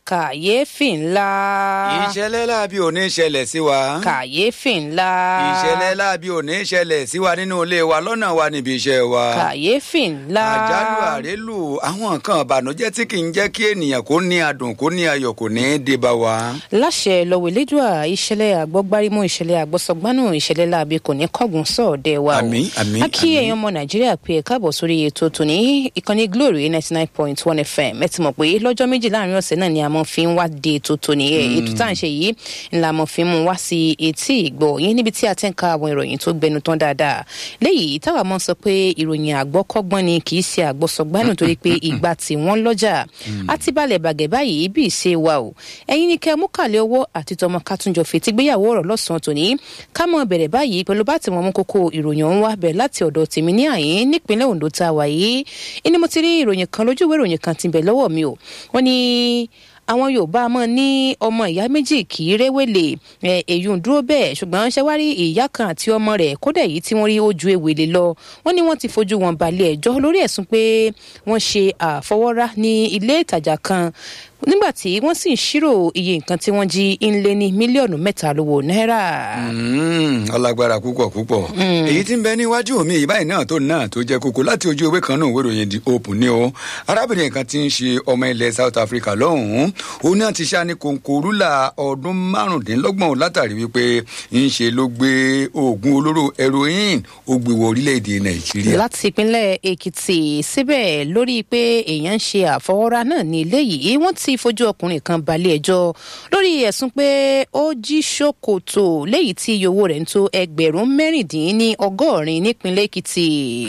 kàyéfì ńlá. ìṣẹ̀lẹ̀ láabi ò ní ṣẹlẹ̀ sí wa. kàyéfì ńlá. ìṣẹ̀lẹ̀ láabi ò ní ṣẹlẹ̀ sí wa nínú ilé wa lọ́nà wa níbi iṣẹ́ wa. kàyéfì ńlá. àjálù àrélù àwọn nǹkan ìbànújẹ́ tí kì í jẹ́ kí ènìyàn kó ní adùn kó ní ayọ̀ kò ní í dé bá wa. láṣẹ lọ́wọ́ elédùà ìṣẹ̀lẹ̀ àgbọ́gbárímú ìṣẹ̀lẹ̀ àgbọ́sọgbánú ìṣẹ̀lẹ̀ láabi kò ní kọ́gùn sọ̀ọ́dẹ wa o. Àmín, àmín, a kí àmín. èèyàn ọmọ nàìjíríà pé ẹ káàbọ̀ sórí ètò tòní ìkànnì glory ninety nine point one fm ẹ ti mọ̀ pé lọ́jọ́ méjì láàrin ọ̀sẹ̀ náà ni a mọ̀ fi ń wá de ètò tòní ẹ̀ ètò tá à ń ṣe yìí ńlá mọ̀ fi ń mú wá sí etí ìgbọ̀ yín níbi tí a ti ń ka àwọn ìròyìn tó gbẹnu tán dáadáa léyìí táwa mọ̀ sọ pé ìròyìn àgbọ́kọ́gbọ́n ni kì í ṣe àgbọ́sọgbánù torí pé ìgbà tí wọ́n lọ́jà á ti balẹ̀ bàgẹ́ báyìí bí ìṣe wa o ẹ̀yin ni kẹ́ mú kàlẹ́ owó àti tọmọ kátúnjọ fètí gbéyàwó ọ̀rọ̀ lọ́sàn-án tòní ká mọ̀ bẹ̀rẹ̀ báyìí pẹ̀lú bá tí wọ́n mú kókó ìròyìn ọ̀hún wá bẹ̀rẹ̀ láti ọ̀dọ̀ tèmi ní àyín nípínlẹ̀ ondo tá a wà yìí ẹni mo ti rí ìròyìn kan lójú ìwé ìròyìn kan ti bẹ̀ lọ́wọ́ mi o wọ́n ní àwọn yorùbá mọ ní ọmọ ìyá méjì kì í réwèlè ẹ èyí ń dúró bẹ́ẹ̀ ṣùgbọ́n ṣe wá rí ìyá kan àti ọmọ rẹ̀ kódà èyí tí wọ́n rí ó ju ewèlè lọ wọ́n ní wọ́n ti fojú wọn balẹ̀ ẹjọ́ lórí ẹ̀sùn pé wọ́n ṣe àfọwọ́rá ní ilé ìtajà kan nígbà tí wọ́n sì ń ṣírò iye nǹkan tí wọ́n jí ń lé ní mílíọ̀nù mẹ́ta lówó náírà. Mm, ọlágbára púpọ̀ púpọ̀ èyí tí ń bẹ níwájú mi ìbáyìí náà tó náà tó jẹ́ kókó láti ojú ewé kan náà wéròyìn di open ni o arábìnrin kan ti ń ṣe ọmọ ilẹ̀ south africa lọ́hùn-ún òun náà ti ṣá ní kòǹkò rúlà ọdún márùndínlọ́gbọ̀n látàrí wípé ń ṣe ló gbé oògùn olóró heroin ó gbé wọ orílẹ̀-èdè nàìjíríà. láti ìpínlẹ̀ èkìtì síbẹ̀ lórí pé èèyàn ń ṣe àfọwọ́rá náà ní ilé yìí wọ́n ti fojú ọkùnrin kan balẹ̀ ẹjọ́ lórí ẹ̀sùn pé ó jí ṣòkòtò léyìí tí iye owó rẹ̀ ń tó ẹgbẹ̀rún mẹ́rìndínlẹ́ni ọgọ́rin nípínlẹ̀ èkìtì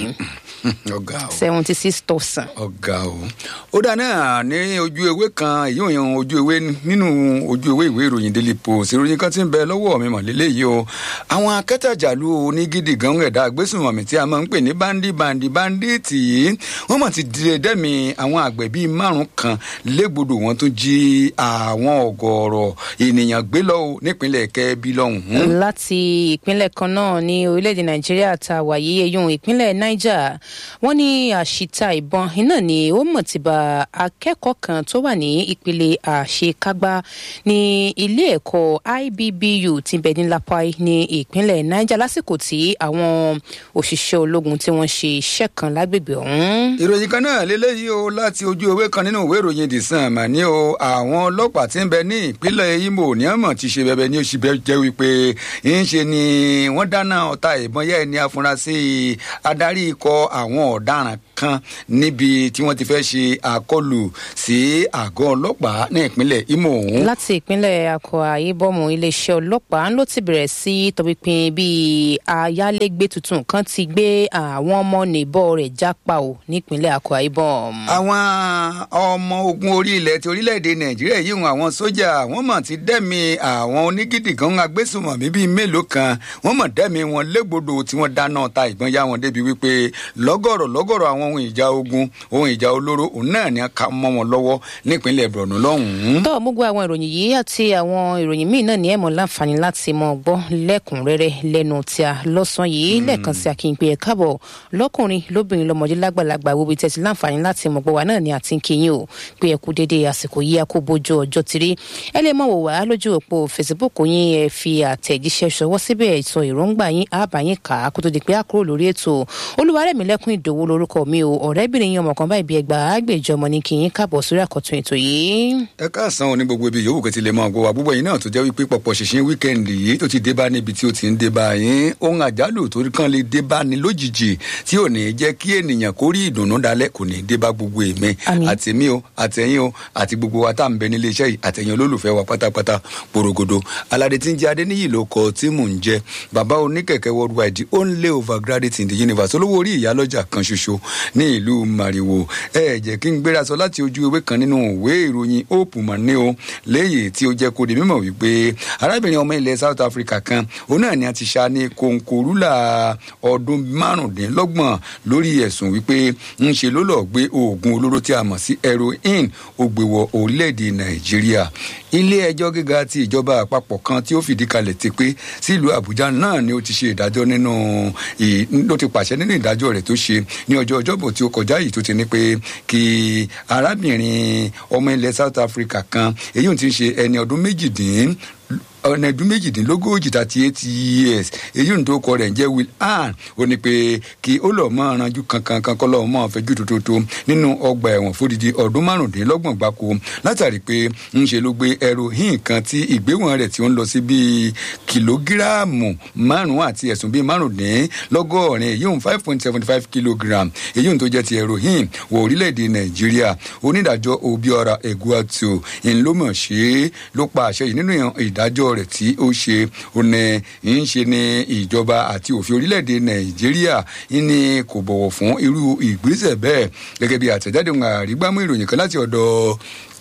ọ̀gá o seventy six thousand. ọ̀gá o ó dá náà ní ojú ewé kan èyí òyìn ojú ewé nínú ojú ewé ìwé ìròyìn daily post ìròyìn kan ti ń bẹ lọ́wọ́ mi mọ̀lélẹ́ yìí o àwọn akẹ́tàjàlú onígídì gan ẹ̀dá agbésùnmọ̀mí tí a máa ń pè ní bandi bandi banditi yìí wọ́n mọ̀ ti dìde dẹ́mi àwọn àgbẹ̀ bíi márùn kan légbodò wọn tún jí àwọn ọ̀gọ̀ọ̀rọ̀ ènìyàn gbé lọ́wọ́ nípínlẹ̀ kẹ́bí lọ́hùn-ún. láti ìpínlẹ̀ kan náà ní orílẹ̀-èdè nàìjíríà ta wàyí eyín ìpínlẹ̀ niger wọ́n ní àṣìta ìbọn iná ni ó mọ̀ ti ba akẹ́kọ̀ọ́ kan tó wà ní ìpele àṣekágbá ní ilé ẹ̀kọ́ ibbu ti bẹ̀ ní lapai ní ìpínlẹ̀ niger lásìkò tí àwọn òṣìṣẹ́ ológun tí wọ́n ṣe iṣẹ́ kan lágbègbè ọ̀hún. ìròyìn kan náà lélẹ́yìí o láti ojú ewé kan nínú ìwé ìròyìn the sun mà ní o àwọn ọlọ́pàá tí ń bẹ ní ìpínlẹ̀ imo ní àmọ̀ ti ṣe bẹbẹ ní oṣù bẹ jẹ́ wípé ń ṣe ni wọ́n dáná ọta ìbọn yẹ́ ẹni afurasí adarí ikọ̀ àwọn ọ̀daràn kan níbi tí wọ́n ti fẹ́ ṣe àkọlù sí àgọ́ ọlọ́pàá ní ìpínlẹ̀ imo ọ̀hún. láti ìpínlẹ̀ akwa ibọ̀mù iléeṣẹ́ ọlọ́pàá ló ti bẹ̀rẹ̀ sí tọpinpin bí ayálégbé tuntun kan ti gbé àwọn ọmọ nìbọ rẹ̀ jápa o nípínlẹ̀ akwa ibọ̀m. àwọn ọmọ ogun orí ilẹ̀ ti orílẹ̀-èdè nàìjíríà yìí hùn àwọn sójà wọ́n mọ̀ ti dẹ́mi àwọn onígídì kan agbésùnmọ̀mí bíi mélòó kan wọ́n mọ̀ dẹ́mi wọn légbodò tí wọ́n dáná ta ìbọn yá wọn débi wípé lọ́gọ̀rọ̀ lọ́gọ̀rọ̀ àwọn ohun ìjà ogun ohun ìjà olóró òun náà ni a ka mọ́ wọn lọ́wọ́ nípínlẹ̀ borno lọ́hùn-ún. tọ́ gbogbo àwọn ìròyìn yìí àti àwọn ìròyìn míì náà ní ẹ̀mọ́ láǹfààní láti mọ gbọ́ lẹ́kùnrẹ́rẹ́ lẹ́nu tí a lọ́sàn yìí lẹ́ẹ̀kan sí akínpé ẹ̀ káàbọ̀ lọ́kùnrin lóbìnrin lọ́mọdé lágbàlagbà wo bí tẹ̀sí láǹfààní láti mọ̀ gbọ́ wa náà ni àti kíyìn o pé ẹ kú dédé àsìkò yìí a kó bójú ọjọ́ tiri ẹ lè mọ̀ wò wá lójú òpó facebook yín ẹ fi àtẹ̀jíṣẹ́ ṣọwọ́ síbẹ̀ sọ èròǹgbà yín àbáyín kà á kó tó di pé a kúrò lórí ètò olúwarẹ̀mílẹ́kùn ìdòwò lórúkọ mi o ọ̀rẹ́bìnrin yín ọmọ kan báyìí bí ẹgbàá àgbèjọ ọmọ ní kí yín káàbọ̀ sórí àkọ́tún ètò yìí. ẹ káàsán òní gbogbo ibi yòówù kẹtì lè máa gbọ́ wa púpọ̀ yìí náà tó jẹ́ wípé pọ̀pọ̀ ṣìṣìn wíkẹ́ndì yìí tó ti dé bá níbi tí ó ti ń dé bá yín ohun àjálù tó kàn lè dé bá ní lójijì tí ò ní jẹ́ kí ènìyàn kó rí ìdùnnú dalẹ̀ kò ní dé bá gbogbo èmi Àmín. àtẹ̀mí o àtẹ̀yìn o àti gbogbo wa tá à ń bẹ nílé iṣẹ́ yìí àtẹ̀yìn olólùfẹ́ wa pátápátá porogodo aládé tí ń jẹ́ adéníyì ló kọ tí mò ń jẹ́ bàbá oníkẹ̀kẹ́ worldwide the only overgraduate in the universe olówó orí ìyálọ́jà kan ṣoṣo ní ìlú mariwo ẹ jẹ́ kí n gbéra sọ láti ojú ewé kan nínú ìwé ìròyìn hope mọ̀ní o léyìí tí ó jẹ́ kó di mímọ̀ wípé arábìnrin ọmọ ilẹ̀ south africa kan òun náà ni a ti ṣá ní kòǹkòrúlà ọdún márùndínlọ́gbọ̀n lórí ẹ̀sùn wípé ń ṣe ló lọ́ọ́ gbé oògùn olóró tí a mọ̀ sí heroin ó gbé wọ orílẹ̀-èdè nàìjíríà ilé ẹjọ́ gíga ti ìjọba àpapọ̀ kan tí ó fìdí kalẹ̀ ti pé sílùú àbújá náà ni ó ti ṣe ìdájọ́ nínú ì- ló ti pàṣẹ nínú ìdájọ́ rẹ̀ tó ṣe ní ọjọ́ ọjọ́ ọjọ́bọ̀ tí ó kọjá yìí tó ti ní pé kí arábìnrin ọmọ ilẹ̀ south africa kan èyí ò ti ń ṣe ẹni ọdún méjìdín ọ̀nà ẹ̀dún méjìdínlógójì thirty eight years èyí ń tó kọ rẹ̀ ń jẹ́ will ann ó ní pé kí ó lọ́ọ́ mọ́ ọ̀ranjú kankan kan kọ́ lọ́ọ́ mọ́ fẹjú tòótọ́ nínú ọgbà ẹ̀wọ̀n fódìdí ọdún márùndínlọ́gbọ̀n gbáko látàrí pé ń ṣe ló gbé heroin kan tí ìgbéwọ̀n rẹ̀ tí ó ń lọ sí bíi kìlógíráàmù márùn-ún àti ẹ̀sùn bíi márùndínlọ́gọ́rin èyí ń five point seventy five kilogram èyí ń tó jẹ́ ti heroin wọ orílẹ̀-èdè nàìjíríà onídàájọ́ obiora eguatu ńlọmọ̀ ṣe ló pa àṣẹ yìí nínú ìdájọ́ rẹ̀ tí ó ṣe òní ń ṣe ní ìjọba àti òfin orílẹ̀-èdè nàìjíríà ní kò bọ̀wọ̀ fún irú ìgbésẹ̀ bẹ́ẹ̀ gẹ́gẹ́ bí àtẹ̀jáde àrígbámú ìròyìn kan láti ọ̀dọ̀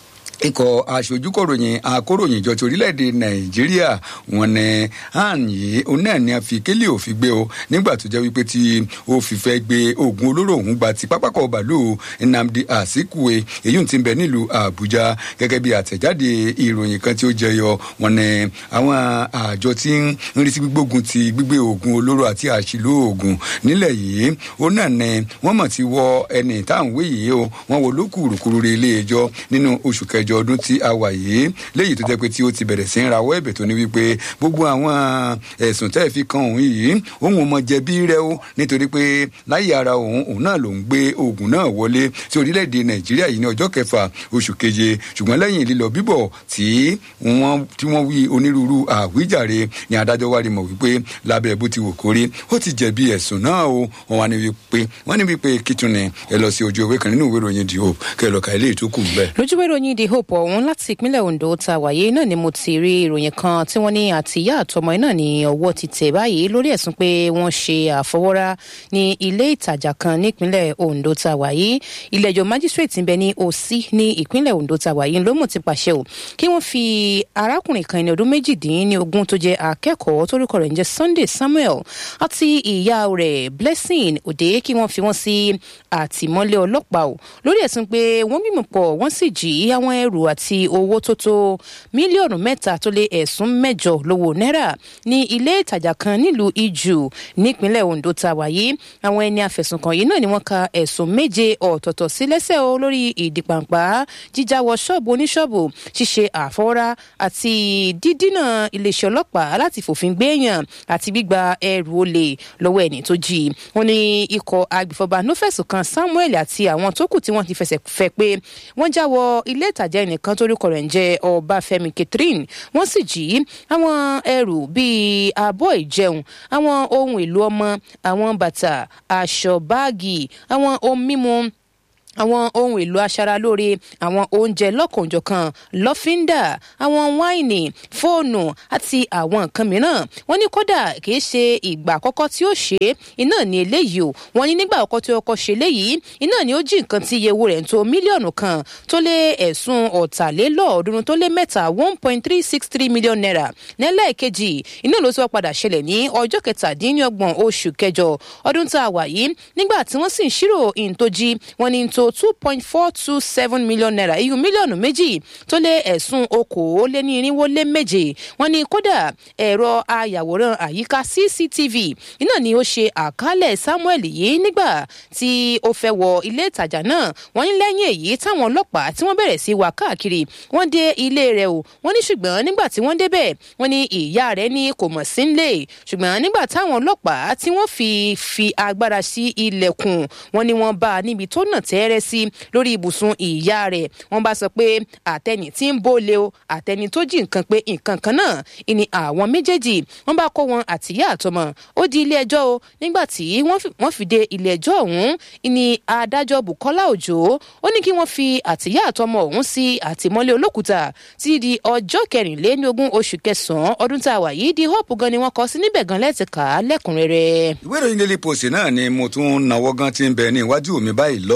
ikọ̀ aṣojúkọ̀ròyìn akóròyìn ìjọ ti orílẹ̀-èdè nàìjíríà wọn ni han yìí òun náà ni a fi kélé òfin gbé o nígbà tó jẹ́ wípé tí ó fi fẹ́ gbé oògùn olóró òun gba ti pápákọ̀ bàálù nnamdi azikiwe èyí tí ń bẹ nílùú àbújá gẹ́gẹ́ bí àtẹ̀jáde ìròyìn kan tí ó jẹyọ wọn ni àwọn àjọ tí ń rí sí gbígbógun ti gbígbé oògùn olóró àti àṣìlò oògùn nílẹ̀ yìí òun náà ni wọ́n mọ̀ ti wọ ẹni táwọn wé yìí o wọ́n wo lókùrùkùrù rẹ̀ ilé ẹjọ́ nínú oṣù kẹjọ ìjọ ọdún tí a wà yìí léyìí tó jẹ́ pé tí ó ti bẹ̀rẹ̀ sí ń rawọ́ ẹ̀bẹ̀ tó ní wípé gbogbo àwọn ẹ̀sùn tẹ́ ẹ̀ fi kan òun yìí òun ò mọ jẹ̀bi rẹ o nítorí pé láyé ara òun òun náà ló ń gbé oògùn náà wọlé sí orílẹ̀-èdè nàìjíríà yìí ní ọjọ́ kẹfà oṣù keje ṣùgbọ́n lẹ́yìn lílọ bíbọ̀ tí wọ́n tí wọ́n wí onírúurú àwíjàre ni adájọ́ wá rí mọ̀ wípé lábẹ́ bó ti wò kórí ó ti jẹ̀bi ẹ̀sùn náà o wọ́n wá ní wípé wọ́n ní wípé kìtùnì ẹ lọ sí ojú ewé kan nínú ìwé ìròyìn the hope kẹ lọ ka ilé ìtókù ń bẹ. lójúwé ìròyìn the hope ọ̀hún láti ìpínlẹ̀ ondo ta wàyé náà ni mo ti rí ìròyìn kan tí wọ́n ní àtìyá àtọmọ náà ní ọwọ́ ti tẹ̀ báyìí lórí ẹ̀sùn pé wọ́n ṣe àfọwọ́rá ní ilé ìtajà kan nípínlẹ̀ ondo ta wàyé ilé-ẹjọ́ májísrèètì ń bẹ ní òsì ní ìpínlẹ̀ ondo ta wàyé ló mọ̀ ti pàṣẹ o kí wọ́n fi arákùnrin kan ní ọdún méjìdínlógún tó jẹ́ akẹ́kọ̀ọ́ torúkọ rẹ̀ ń jẹ́ sunday samuel àti ìyá rẹ̀ blessing òde kí wọ́n fi wọ́n sí àtìmọ́lé ọlọ́pàá o lórí ẹ̀sùn pé wọ́n bímọ pọ̀ wọ́n sì jí àwọn ẹrù àti owó tó tó mílíọ̀nù mẹ́ta tó lé ẹ̀sùn mẹ́jọ lówó náírà ní ilé ìtajà kan nílùú ijù nípínlẹ̀ ondo ta wáyé àwọn ẹni àfẹ̀sùnkàn yìí náà ni wọ́n ka ẹ̀sùn méje ọ̀tọ̀ọ̀tọ̀ sí lẹ́sẹ̀ o lórí ìdìpàǹpá jíjáwọ ṣọ́ọ̀bù oníṣọ́ọ̀bù ṣíṣe àfọwọ́rá àti dídínà iléeṣẹ́ ọlọ́pàá láti fòfin gbéèyàn àti gbígba ẹrù olè lọ́wọ́ ẹni tó jí wọn ni ikọ̀ agbèfọ́ba ló fẹ̀sùn kan samuel àti àwọn tó kù tí wọ́n ti fẹsẹ̀ fẹ́ pé wọ́n jáwọ́ ilé ìtajà ẹnìkan torúkọ rẹ̀ ń jẹ́ ọbáfẹ́mi catherine wọ́n sì jí àwọn ẹrù bíi abọ́ ìjẹun àwọn ohun èlò ọmọ àwọn bàtà aṣọ báàgì àwọn ohun mímu àwọn ohun èlò aṣaralóore àwọn oúnjẹ lọ́kànjọ̀kan lọ́fíńdà àwọn wáìnì fóònù àti àwọn nǹkan mìíràn wọ́n ní kódà kìí ṣe ìgbà àkọ́kọ́ tí ó ṣe é iná ní eléyìí o wọ́n ní nígbà àkọ́kọ́ tí ó kọ́ ṣe léyìí iná ní ó jí nǹkan tí iye owó rẹ̀ ń tó mílíọ̀nù kan tó lé ẹ̀sùn ọ̀tàlélọ́ọ̀ọ́dúnrún tó lé mẹ́ta one point three six three million naira nílẹ̀ẹ́kejì iná ló ti wá padà ṣẹlẹ̀ ní ọjọ́ kẹtàdínlọ́gbọ̀n oṣù kẹjọ ọdún tá a wà yìí nígbà tí wọ́n sì ń ṣírò ìǹtọ́jí wọ́n ní tó two point four two seven million naira iyùn mílíọ̀nù méjì tó lé ẹ̀sùn okòóléní irinwó lé méje wọ́n ní kódà ẹ̀rọ ayàwòrán àyíká cctv iná ni ó ṣe àkálẹ̀ samuel yìí nígbà tí ó fẹ́ wọ ilé ìtajà náà wọ́n ní lẹ́yìn èyí táwọn ọlọ́pàá tí wọ́n bẹ̀rẹ̀ sí wá káàkiri wọ́n dé ilé rẹ̀ o wọ́n ní ṣùgbọ́n nígbà tí wọ́n débẹ̀ wọ́n ní ìyá rẹ̀ ní kò mọ̀ sí nílé ṣùgbọ́n nígbà táwọn ọlọ́pàá tí wọ́n fi fi agbára sí ilẹ̀kùn wọ́n ní wọ́n bá a níbi tó nà tẹ́rẹ́ sí lórí ibùsùn ìyá rẹ̀ wọ́n bá sọ pé àtẹni tí ń bóle o àtẹni tó jí nǹkan pé nǹkan kan náà ìní àwọn méjèèjì wọ́n bá kó wọn àtìyá àtọmọ ó di ilé ẹjọ́ o nígbà tí wọ́n fi dé ilé ẹjọ́ ọ̀hún ìní adájọ́ bukola òjò ó ní kí wọ́n fi àtìyá àtọmọ ọ̀hún sí àtìmọ́lé olókùúta títí di ọjọ́ kẹrìnléníogún oṣù kẹsàn-án ọdún tá a wà yìí di hope gan ni wọ́n kọ sí níbẹ̀ gan lẹ́tì ká lẹ́kùnrẹ́rẹ́. ìwé ìròyìn daily post náà ni mo tún nawọ́ gan ti ń bẹ ní iwájú mi báyìí lọ́ọ́lọ́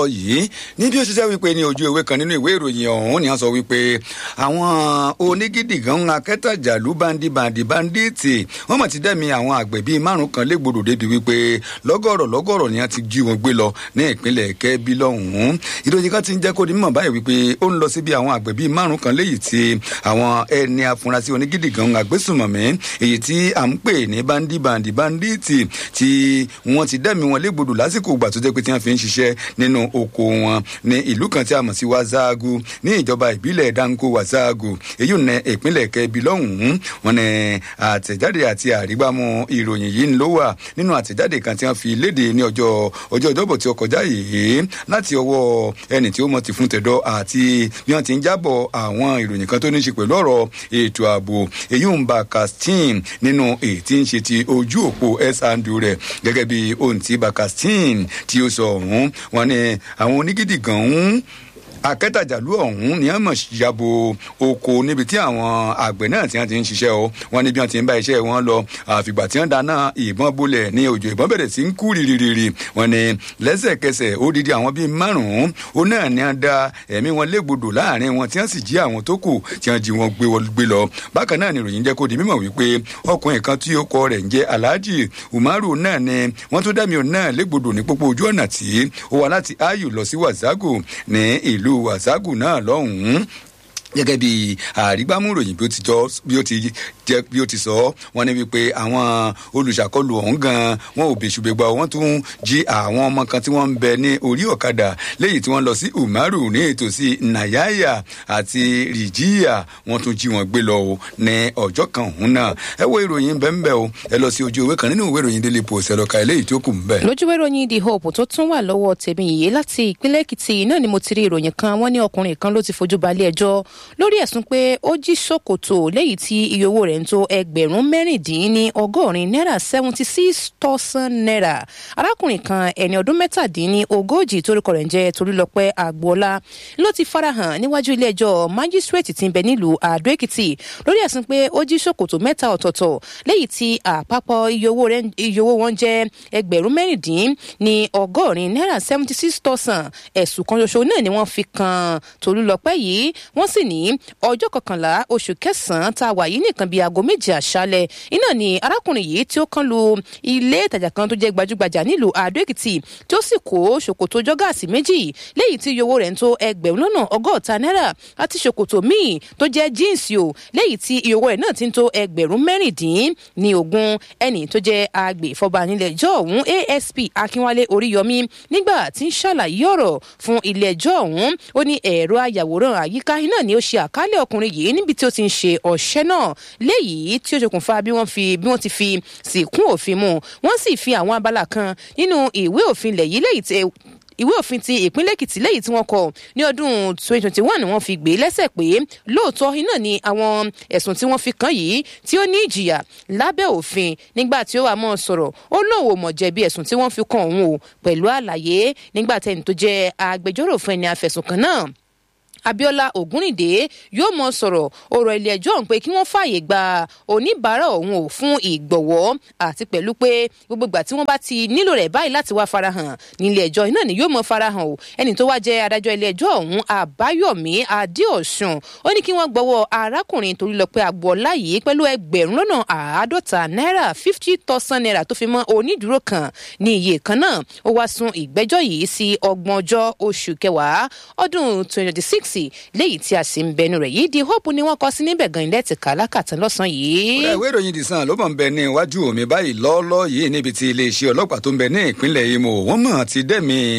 yìí ní bí ó ṣiṣẹ́ wípé ní ojú ewé kan nínú ìwé ìròyìn ọ̀hún ni wọ́n sọ wípé àwọn onígídìgàn akẹ́tàjàlú bandi bandi banditi wọ́n mọ̀ ti dẹ́mi àwọn àgbẹ̀ bíi márùn kan légbodò débi wípé lọ́gọ̀rọ̀ lọ́gọ̀rọ̀ ni wọ́n ti jí wọn gbé lọ ní ìpínlẹ̀ kẹ́bí lọ́hùn-ún ìròyìn kan ti ń jẹ́ kó di mímọ̀ báyìí wípé ó ń lọ sí bí àwọn àgbẹ̀ bíi márùn kan léyìí tí àwọn ẹni afurasí onígídìgàn agbésùmọ̀mí èyí tí à ń pè ní bandi bandi banditi tí wọ́n ti dẹ́mi wọn légbodò lásìkò ìgbà tó jẹ́ pé tí wọ́n fi ń ṣiṣẹ́ nínú oko wọn ní ìlú kan tí a mọ̀ sí wazaagu ní ìjọba ìbílẹ̀ danko wazaagu èyí ní ìpínlẹ̀ kẹbi lọ́hùn-ún wọn ní àtẹ̀jáde àti àrígbámú ìròyìn yìí ló wà nínú àtẹ̀jáde kan tí wọ́n fi léde ní ọjọ́ ọjọ́ ìjọ́bọ̀ tí ó kọjá yìí láti ọwọ́ ẹni tí ó mọ̀ ti fún tẹ̀dọ̀ àti bí wọ́n ti ń jábọ̀ àwọn ìròyìn kan tó ní ṣe pẹ̀lú ọ̀rọ̀ ètò ààbò èyí ń ba castin nínú èyí tí ń ṣe ti ojú òpó s-andu rẹ̀ gẹ́gẹ́ bí ohun tí bakastin tí ó sọ ọ̀hún wọn ni àwọn onígídì gan ń akẹ́tàjàlú ọ̀hún ni wọ́n mọ̀ yabo oko níbi tí àwọn àgbẹ̀ náà ti ti ń ṣiṣẹ́ o wọ́n ní bí wọ́n ti ń bá iṣẹ́ wọn lọ àfìgbà tí wọ́n dáná ìbọn bolẹ̀ ní òjò ìbọn bẹ̀rẹ̀ sí ń kú rìrìrì wọ́n ní lẹ́sẹ̀kẹsẹ̀ odidi àwọn bíi márùn-ún ó náà ní wọ́n da ẹ̀mí wọn légbodò láàrin wọn tí wọ́n sì jí àwọn tó kù tí wọ́n jí wọn gbé lọ bákan náà ni ìròyìn jẹ́ kó di mímọ̀ wípé ọkùnrin kan tí ó kọ rẹ̀ ń jẹ́ alhaji umaru náà ni wọ́n tó dẹ́mi òun náà légbodò ní pópó ojú ọ̀nà tí ó wà láti ayu lọ sí wazago ní ìlú ìlú wàságù náà lọ́hùn-ún gẹ́gẹ́ bí àrígbámúròyìn bí ó ti jọ bí ó ti jẹ bí ó ti sọ wọ́n ní wípé àwọn olùṣàkọlù ọ̀hún gan wọn ò bèṣùbẹ̀gbà wọ́n tún jí àwọn ọmọ kan tí wọ́n ń bẹ ní orí ọ̀kadà léyìí tí wọ́n lọ sí umaru ní ìtòsí nayaya àti rìjíyà wọ́n tún jí wọn gbé lọ o ní ọjọ́ kan ọ̀hún náà ẹ wo ìròyìn bẹ́ẹ̀ o ẹ lọ sí ojú ìwé kan nínú ìwé ìròyìn daily post ẹ lọ ka eléyìí tó kù ń bẹ̀. lójú ìwé ìròyìn the hope tó tún wà lọ́wọ́ tèmi yìí láti ìpínlẹ̀ èkìtì náà ni mo ti rí ìròyìn kan wọ́n ní ọkùnrin kan ló ti fojú balẹ̀ ẹjọ́ lórí ẹ̀sùn pé ó jí ṣòkòtò léyìí tí iye owó rẹ̀ ń tó ẹgbẹ̀rún mẹ́rìndínní ọgọ́rin náírà seventy six thousand naira arákùnrin kan ẹni ọdún mẹ́tàdínní ogójì torúkọ rẹ̀ ń jẹ́ torílọpẹ́ àgbọ̀ọ́lá ló ti farahàn níwájú ilé ẹjọ́ májísírèètì tí ń bẹ nílùú àdó èkìtì lórí ẹ̀sùn pé ó jí ṣòkòtò mẹ́ta ọ̀tọ̀ọ̀tọ̀ léyìí tí àpapọ̀ iye owó wọn jẹ́ ẹgbẹ̀rún mẹ́rìndín ní ọgọ́rin náírà seventy six thousand ẹ̀sùn kan ṣoṣo náà ni wọ́n fi kan tolúlọpẹ́ yìí wọ́n sì ní ọjọ́ kọkànlá oṣù kẹsàn-án tá a wà yìí nìkan bíi aago méje àṣálẹ̀ iná ni arákùnrin yìí tí ó kàn lu ilé ìtajà kan tó jẹ́ gbajúgbajà nílùú àdó èkìtì tí ó sì kó ṣòkòtò jọ́gàsì méjì léyìí tí iye owó rẹ̀ ń tó ẹgbẹ̀rún lọ́nà ọgọ́ta náírà àti ṣòkòtò míì tó jẹ́ jíǹsì o léyìí tí iye owó rẹ̀ náà ti ń tó ẹgbẹ̀rún mẹ́rìndín ní ogún ẹnì tó jẹ́ agbèfọ́ba nílẹ̀ ẹjọ́ ọ̀hún asp akínwálé oríyọmí nígbà tí ń ṣàlàyé ọ̀rọ̀ fún ilé ẹjọ́ ọ̀hún ó ní ẹ̀rọ ayàwòrán àyíká iná ni ó ṣe àkálẹ̀ ọkùnrin yìí níbi tí ó ti ń ṣe ọ̀ṣẹ́ náà léyìí tí ó ṣokùnfà bí wọ́n fi bí wọ́n ti fi sìnkún òfin mu wọ́n sì fi àwọn abala kan nínú ìwé òfin lẹ̀ yìí léyìí tí ìwé òfin ti ìpínlẹ̀ èkìtì lẹ́yìn tí wọ́n kọ ní ọdún 2021 wọ́n fi gbé lẹ́sẹ̀ pé lóòótọ́ iná ni àwọn ẹ̀sùn tí wọ́n fi kàn yìí tí ó ní ìjìyà lábẹ́ òfin nígbà tí ó wà mọ́ sọ̀rọ̀ ó lóun ò mọ̀ jẹ̀bi ẹ̀sùn tí wọ́n fi kàn òun o pẹ̀lú àlàyé nígbà tẹ́ni tó jẹ́ agbẹjọ́rò fún ẹni afẹ̀sùn kan náà abiola ogunrinde yóò mọ sọ̀rọ̀ ọ̀rọ̀ ilé ẹjọ́ ọ̀hún pé kí wọ́n fààyè gba oníbàárà ọ̀hún ò fún ìgbọ̀wọ́ àti pẹ̀lú pé gbogbo ìgbà tí wọ́n bá ti nílò rẹ̀ báyìí láti wá farahàn nílé ẹjọ́ iná ni yóò mọ farahàn o ẹni tó wá jẹ́ adájọ́ ilé ẹjọ́ ọ̀hún àbáyọ̀mí adéọ̀sùn ó ní kí wọ́n gbọ́wọ́ arákùnrin torílọpẹ́ agboola yìí pẹ̀lú ẹgbẹ̀rún lọ́nà àádọ́ta náírà fifty thousand naira tó fi mọ́ onídùúró kan ní iye kan náà ó wá sún ìgbẹ́jọ́ yìí sí ọgbọ̀njọ́ oṣù kẹwàá ọdún twenty six sí léyìí tí a sì ń bẹnu rẹ̀ yìí di hope ni wọ́n kọ sí níbẹ̀ gan ilẹ̀ ti kà lákàtàn lọ́sàn-án yìí. ìwé ìròyìn the sun ló mọ̀ ń bẹ ní iwájú mi báyìí lọ́ọ́lọ́ yìí níbi tí iléeṣẹ́ ọlọ́pàá tó ń bẹ ní ìpínlẹ̀ imo wọ́n mọ̀ ti dẹ́mi